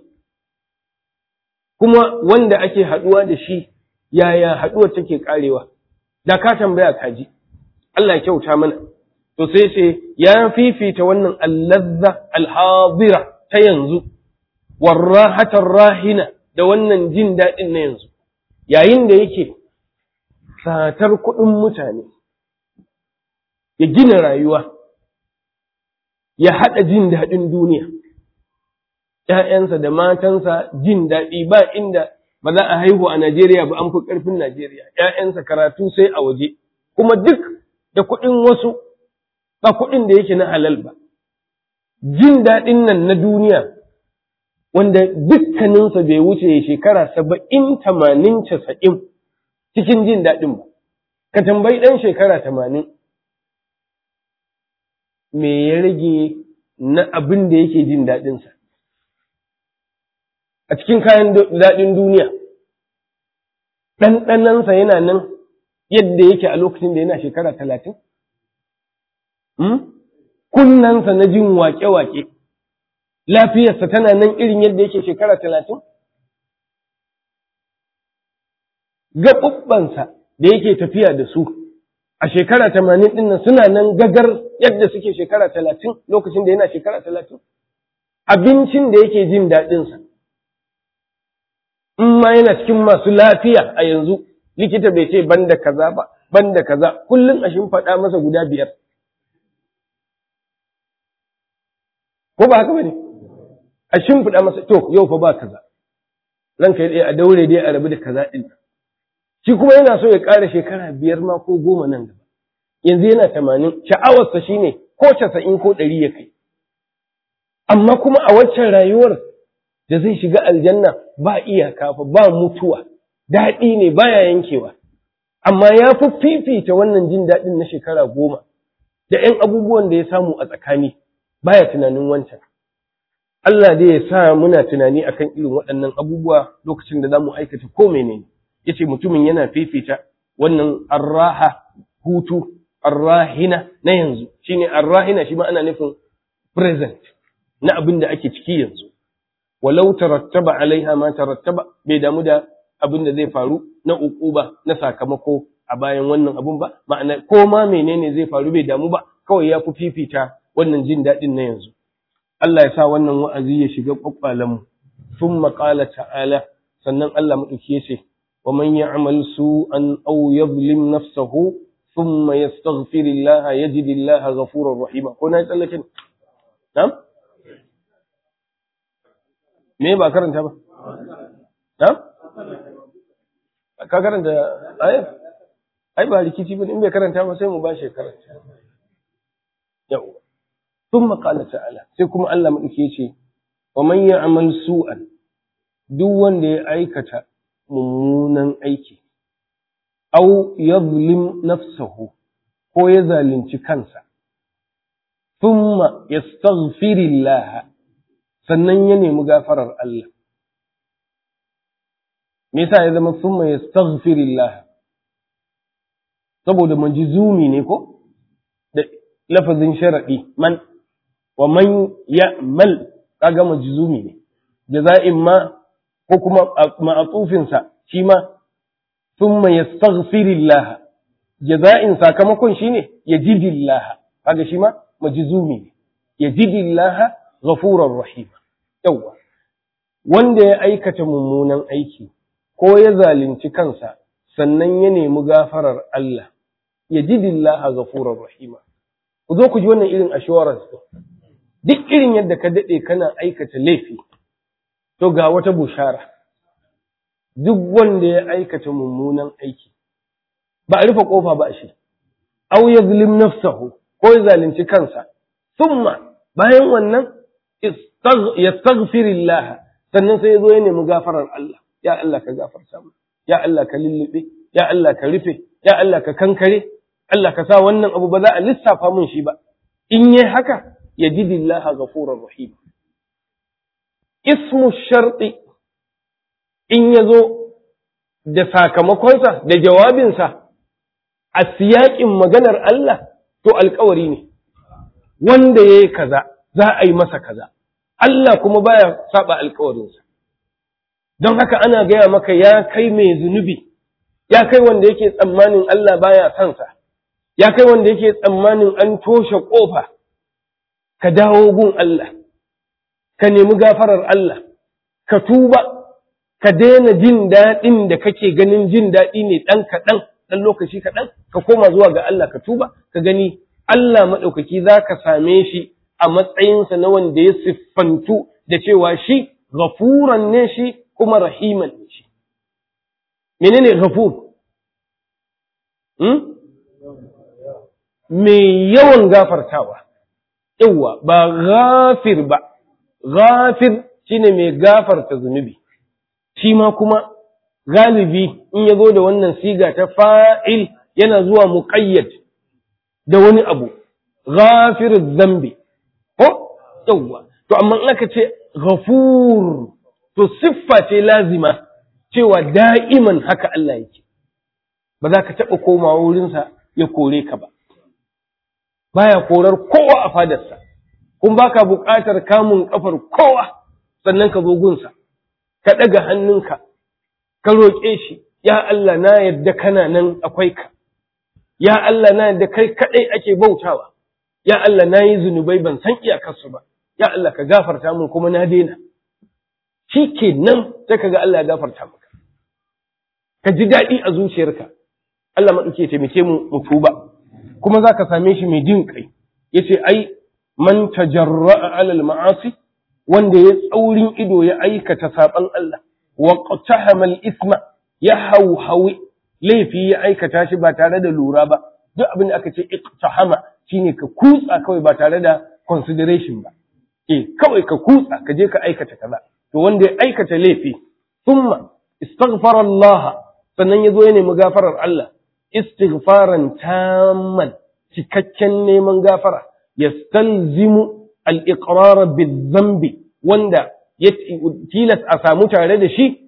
Speaker 2: kuma wanda ake haɗuwa da shi yaya haɗuwar take ƙarewa da ka tambaya ka ji Allah ya kyauta mana to sai ce ya fifita wannan allazza alhadira ta yanzu warrahatar rahina da wannan jin daɗin na yanzu yayin da yake satar kuɗin mutane ya gina rayuwa ya haɗa jin daɗin duniya ‘ya'yansa da matansa jin daɗi ba inda ba za a haihu a Najeriya ba an fi ƙarfin Najeriya ‘ya'yansa karatu sai a waje kuma duk da kuɗin wasu ba kuɗin da yake na halal ba jin daɗin nan na duniya wanda dukkaninsa bai wuce shekara saba'in tamanin casa'in cikin jin daɗin ba ka tambayi ɗan shekara tamanin me ya rage na abin da yake jin daɗinsa a cikin kayan daɗin duniya ɗanɗanansa yana nan yadda yake a lokacin da yana shekara talatin kunnansa na jin wake-wake lafiyarsa tana nan irin yadda yake shekara talatin gaɓuɓɓansa da yake tafiya da su a shekara tamanin ɗin nan suna nan gagar yadda suke shekara talatin lokacin da yana shekara talatin abincin da yake jin daɗinsa in ma yana cikin masu lafiya a yanzu likita bai ce banda kaza ba banda kaza kullum a faɗa masa guda biyar ko ba haka bane a shimfiɗa masa to yau fa ba kaza ranka ya ɗaya a daure dai a rabu da kaza ɗin shi kuma yana so ya ƙara shekara biyar ma ko goma nan gaba yanzu yana tamanin sha'awarsa shine ko casa'in ko ɗari ya kai amma kuma a waccan rayuwar da zai shiga aljanna ba iyaka fa ba mutuwa daɗi ne baya yankewa amma ya fi fifita wannan jin daɗin na shekara goma da ‘yan abubuwan da ya samu a tsakani baya tunanin wancan Allah dai ya sa muna tunani akan irin waɗannan abubuwa lokacin da za mu aikata ko menene ya ce mutumin yana fifita wannan arraha hutu arrahina na yanzu shine arrahina shi ma ana nufin present na abin da ake ciki yanzu walau tarattaba alaiha ma tarattaba bai damu da abin da zai faru na uquba na sakamako a bayan wannan abun ba ma'ana ko ma menene zai faru bai damu ba kawai ya fi fifita wannan jin daɗin na yanzu Allah ya sa wannan wa'azi ya shiga kwakwalen mu thumma qala ta'ala sannan Allah madauki ya ce wa man ya'mal su'an aw yadhlim nafsahu thumma yastaghfir Allah yajid Allah ghafurur rahima ko na tsallake na'am me ba karanta ba na'am ka karanta ai ai ba rikici ba in bai karanta ba sai mu ba shi karanta yau thumma qala ta'ala sai kuma Allah madauki yace wa man ya'mal su'an duk wanda ya aikata mummunan aiki aw yadhlim nafsahu ko ya zalunci kansa thumma yastaghfirillah sannan ya nemi gafarar Allah me yasa ya zama summa yastaghfirillah saboda majzumi ne ko da lafazin sharadi man wa man ya'mal kaga majzumi ne jaza'in ma ko kuma ma'atufin sa shi ma summa yastaghfirillah jaza'in sakamakon shine yajidillah kaga shi ma majzumi ne yajidillah ghafurur rahim yawa wanda ya aikata mummunan aiki ko ya zalunci kansa sannan ya nemi gafarar Allah ya ji dillaha ghafurur rahima ku zo ku ji wannan irin assurance duk irin yadda ka dade kana aikata laifi to ga wata bushara duk wanda ya aikata mummunan aiki ba a rufe kofa ba shi aw yazlim nafsahu ko ya zalunci kansa thumma bayan wannan yastaghfirillah sannan sai ya zo ya nemi gafarar Allah ya Allah ka gafarta mu ya Allah ka lullube ya Allah ka rufe ya Allah ka kankare Allah ka sa wannan abu ba za a lissafa mun shi ba in yi haka yajidillaha ghafurur rahim ismu sharti in ya zo da sakamakonsa da jawabinsa a siyaƙin maganar Allah to alkawari ne wanda ya yi kaza za a yi masa kaza Allah kuma baya saba alkawarinsa don haka ana gaya maka ya kai mai zunubi ya kai wanda yake tsammanin Allah baya sansa ya kai wanda yake tsammanin an toshe ƙofa ka dawo gun Allah ka nemi gafarar Allah ka tuba ka daina jin daɗin da kake ganin jin daɗi ne ɗan kaɗan ɗan lokaci kaɗan ka koma zuwa ga Allah ka tuba ka gani Allah maɗaukaki za ka same shi a matsayinsa na wanda ya siffantu da cewa shi ghafuran ne shi kuma rahiman ne shi menene ghafur hmm? mai yawan gafartawa yawwa ba ghafir ba ghafir shine mai gafarta zunubi shi ma kuma galibi in ya zo da wannan siga ta fa'il yana zuwa muƙayyad da wani abu ghafir zambi ko yawwa to amma in aka ce ghafur to siffa ce lazima cewa da'iman haka Allah yake ba za ka taɓa komawa wurinsa ya kore ka ba baya korar kowa a fadarsa kun baka buƙatar kamun ƙafar kowa sannan ka zo gunsa ka ɗaga hannunka ka roƙe shi ya Allah na yadda kana nan akwai ka ya Allah na yadda kai kaɗai ake bautawa ya Allah na yi zunubai ban san iyakarsu ba ya Allah ka gafarta min kuma na daina shi ke nan sai ka ga Allah ya gafarta maka ka ji daɗi a zuciyarka Allah maɗauki ya taimake mu mu tuba kuma za ka same shi mai jin kai ya ce ai man tajarra'a alal ma'asi wanda ya tsaurin ido ya aikata saɓan Allah wa qatahama al-isma ya hauhawi laifi ya aikata shi ba tare da lura ba duk abin da aka ce iqtahama shine ka kutsa kawai ba tare da consideration ba eh kawai ka kutsa ka je ka aikata kaza to wanda ya aikata laifi thumma istaghfara Allah sannan ya zo ya nemi gafarar Allah istighfaran tamman cikakken neman gafara yastalzimu al-iqrar bil-dhanbi wanda ya tilas a samu tare da shi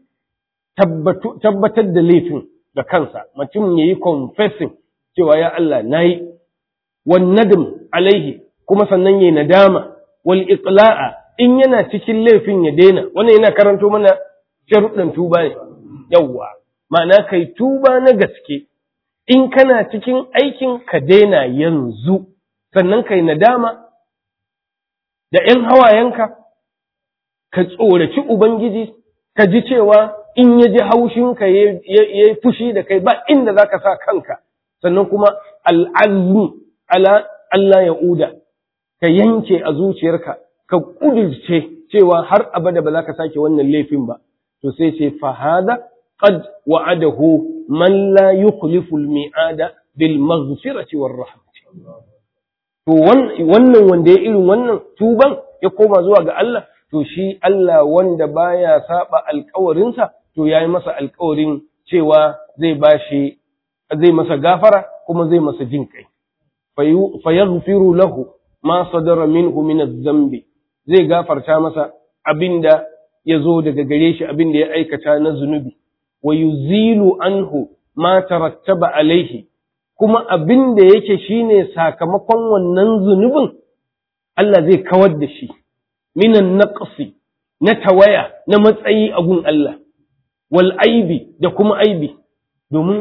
Speaker 2: tabbatar da laifin da kansa mutum yayi confessing cewa ya Allah nayi wan nadm alaihi kuma sannan yayi nadama wal iqla'a in yana cikin laifin ya daina wannan yana karanto mana sharuɗin tuba ne yawwa ma'ana kai tuba na gaske in kana cikin aikin ka daina yanzu sannan kai nadama da ‘yan hawayenka ka tsoraci Ubangiji ka ji cewa in ya ji haushinka ya yi fushi da kai ba inda za ka sa kanka sannan kuma al'azmi ala Allah ya uda ka yanke a zuciyarka ka ƙudurce cewa har abada ba za ka sake wannan laifin ba to sai ce fahada qad wa'adahu man la yukhlifu al-mi'ada bil maghfirati war rahmati to wannan wanda ya irin wannan tuban ya koma zuwa ga Allah to shi Allah wanda baya saba alƙawarinsa to yayi masa alƙawarin cewa zai bashi zai masa gafara kuma zai masa jin kai fa yaghfiru lahu ma sadara minhu min adh-dhanbi zai gafarta masa abinda ya zo daga gare shi abinda ya aikata na zunubi wa yuzilu anhu ma tarattaba alaihi kuma abin da yake shine sakamakon wannan zunubin Allah zai kawar da shi minan naqsi na tawaya na matsayi a gun Allah wal aibi da kuma aibi domin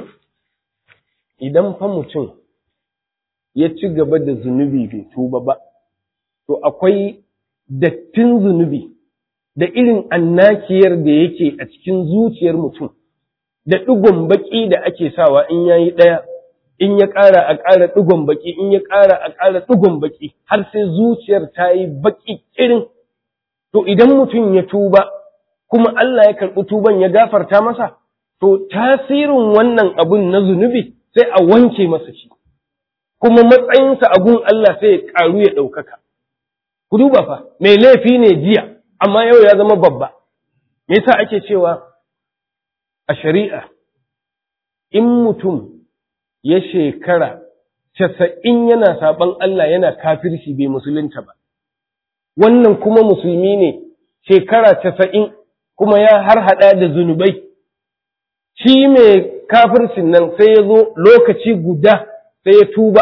Speaker 2: idan fa mutum ya ci gaba da zunubi bai tuba ba to akwai dattin zunubi da irin annakiyar da yake a cikin zuciyar mutum da ɗigon baƙi da ake sawa in yayi ɗaya in ya ƙara a ƙara ɗigon baƙi in ya ƙara a ƙara ɗigon baƙi har sai zuciyar ta yi baƙi irin to idan mutum ya tuba kuma Allah ya karɓi tuban ya gafarta masa to tasirin wannan abun na zunubi sai a wanke masa shi kuma matsayinsa a gun Allah sai ya ƙaru ya ɗaukaka ku duba fa mai laifi ne jiya amma yau ya zama babba me yasa ake cewa a shari'a in mutum ya shekara casa'in yana saɓan Allah yana kafirci bai musulunta ba. Wannan kuma musulmi ne shekara casa'in kuma ya har haɗa da zunubai. Shi mai kafircin nan sai ya zo lokaci guda sai ya tuba,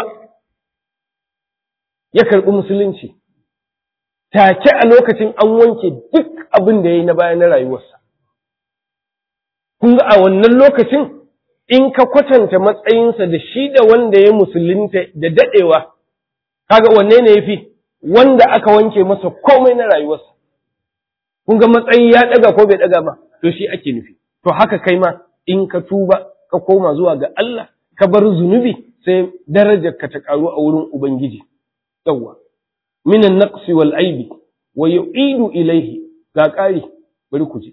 Speaker 2: ya karɓi musulunci. Take a lokacin an wanke duk abin da ya yi na baya na rayuwarsa. Kun ga a wannan lokacin in ka kwatanta matsayinsa da shi da wanda ya musulunta da daɗewa, kaga wanne ne ya fi wanda aka wanke masa komai na rayuwarsa. kun ga matsayi ya daga ko bai daga ba to shi ake nufi to haka kai ma in ka tuba ka koma zuwa ga Allah ka bar zunubi sai darajar ka ta karu a wurin ubangiji yawwa minan naqsi wal aibi wa yu'idu ilayhi ga ƙari bari ku ji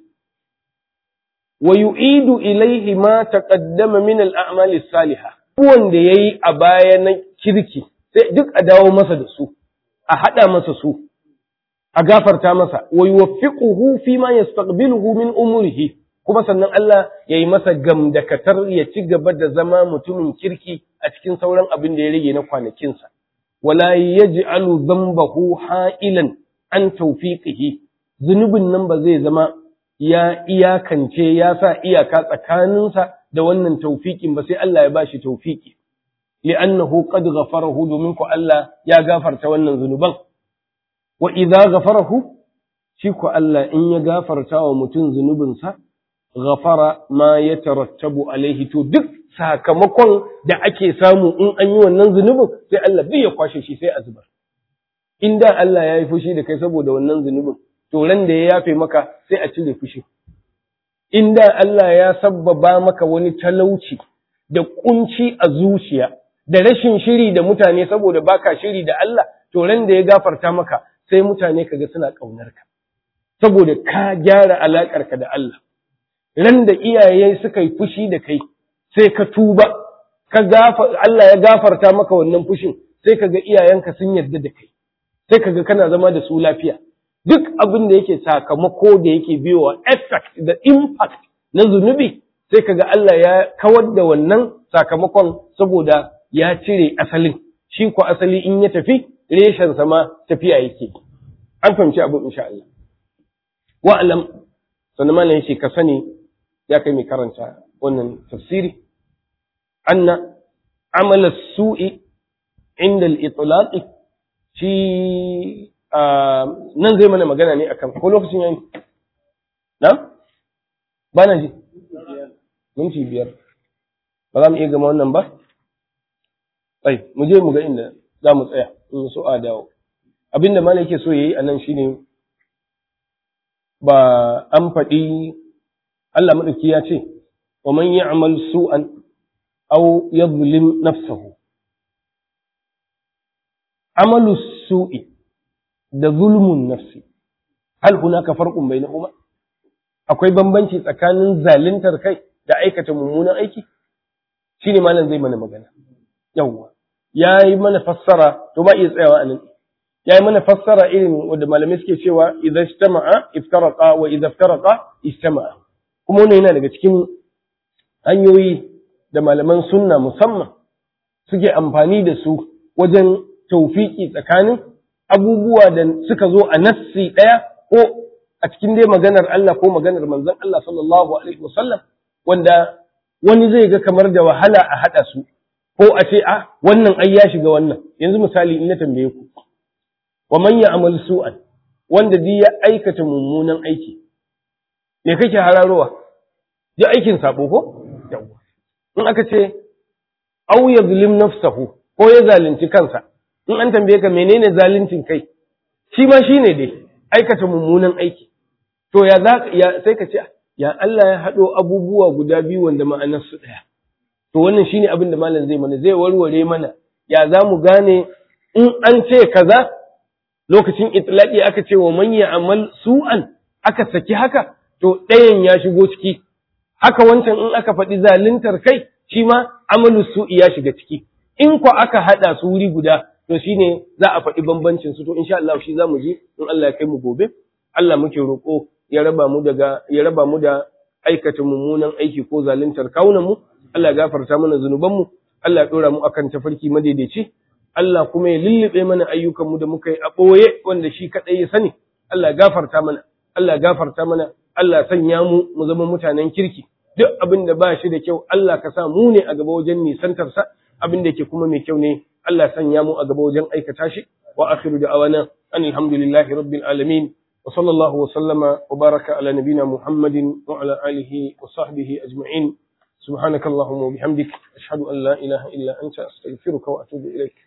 Speaker 2: wa yu'idu ilayhi ma taqaddama min al a'mali salihah wanda yayi a baya na kirki sai duk a dawo masa da su a hada masa su a gafarta masa wa yuwaffiquhu fi ma yastaqbiluhu min umurihi kuma sannan Allah ya yi masa gamdakatar ya ci gaba da zama mutumin kirki a cikin sauran abin da ya rage na kwanakinsa wala yaj'alu dhanbahu ha'ilan an tawfiqihi zunubin nan ba zai zama ya iyakance ya sa iyaka tsakaninsa da wannan tawfiqin ba sai Allah ya bashi tawfiqi li'annahu qad ghafarahu domin ku Allah ya gafarta wannan zunuban wa idza ghafarahu shi ku Allah in ya gafarta wa mutum zunubinsa ghafara ma yatarattabu alaihi to duk sakamakon da ake samu in an yi wannan zunubin sai Allah bai ya kwashe shi sai a zubar in da Allah ya yi fushi da kai saboda wannan zunubin to ran da ya yafe maka sai a cire fushi in da Allah ya sabbaba maka wani talauci da kunci a zuciya da rashin shiri da mutane saboda baka shiri da Allah to ran da ya gafarta maka sai mutane kaga suna ƙaunar ka saboda ka gyara alaƙarka da Allah ran da iyaye suka yi fushi da kai sai ka tuba ka Allah ya gafarta maka wannan fushin sai kaga iyayenka sun yarda da kai sai kaga kana zama da su lafiya duk abin da yake sakamako da yake biyowa effect da impact na zunubi sai kaga Allah ya kawar da wannan sakamakon saboda ya cire asalin shi ko asali in ya tafi reshen sama tafiya yake an fahimci abin insha Allah wa'alam sannan malam yace ka sani ya kai mai karanta wannan tafsiri anna amala su'i inda al-itlaq shi nan zai mana magana ne akan ko lokacin yayi na ba na ji minti biyar ba za mu iya gama wannan ba ai mu je mu ga inda za mu tsaya in so a dawo abinda malam yake so yayi anan shine ba an faɗi Allah madauki ya ce wa man ya'mal su'an aw yadhlim nafsahu amalu su'i da zulmun nafsi hal hunaka farqun bainahuma akwai bambanci tsakanin zaluntar kai da aikata mummunan aiki shine malam zai mana magana yawwa yayi mana fassara to ba iya tsayawa anan yayi mana fassara irin wanda malamai suke cewa idza ijtama'a iftaraqa wa idza iftaraqa ijtama'a kuma wannan yana daga cikin hanyoyi da malaman sunna musamman suke amfani da su wajen taufiki tsakanin abubuwa da suka zo a nassi ɗaya ko a cikin dai maganar Allah ko maganar manzon Allah sallallahu alaihi wasallam wanda wani zai ga kamar da wahala a haɗa su ko a ce a wannan ai ya shiga wannan yanzu misali in na tambaye ku wa man ya'mal su'an wanda duk ya aikata mummunan aiki me kake hararowa ji aikin sabo ko in aka ce au yazlim nafsahu ko ya zalunci kansa in an tambaye ka menene zaluncin kai shi ma shine dai aikata mummunan aiki to ya za ya sai ka ce ya Allah ya haɗo abubuwa guda biyu wanda ma'anar su ɗaya to wannan shine abin da malam zai mana zai warware mana ya za mu gane in an ce kaza lokacin itlaqi aka ce wa man ya'mal su'an aka saki haka to ɗayan ya shigo ciki haka wancan in aka faɗi zaluntar kai shi ma amalu su'i ya shiga ciki in ko aka haɗa su wuri guda to shine za a faɗi bambancin su to insha Allah shi zamu ji in Allah ya kai mu gobe Allah muke roƙo ya raba mu daga ya raba mu da aikata mummunan aiki ko zaluntar kaunan mu Allah ya gafarta mana zunuban mu Allah ya dora mu akan tafarki madaidaici Allah kuma ya lullube mana ayyukan mu da muka yi a ɓoye wanda shi kaɗai ya sani Allah ya gafarta mana Allah ya gafarta mana Allah ya sanya mu mu zama mutanen kirki duk abin da ba shi da kyau Allah ka sa mu ne a gaba wajen nisantarsa abin da ke kuma mai kyau ne Allah sanya mu a gaba wajen aikata shi wa akhiru da'awana an alhamdulillahi rabbil alamin wa sallallahu wa sallama wa baraka ala nabina muhammadin wa ala alihi wa sahbihi ajma'in subhanakallahumma wa bihamdik ashhadu an la ilaha illa anta astaghfiruka wa atubu ilaik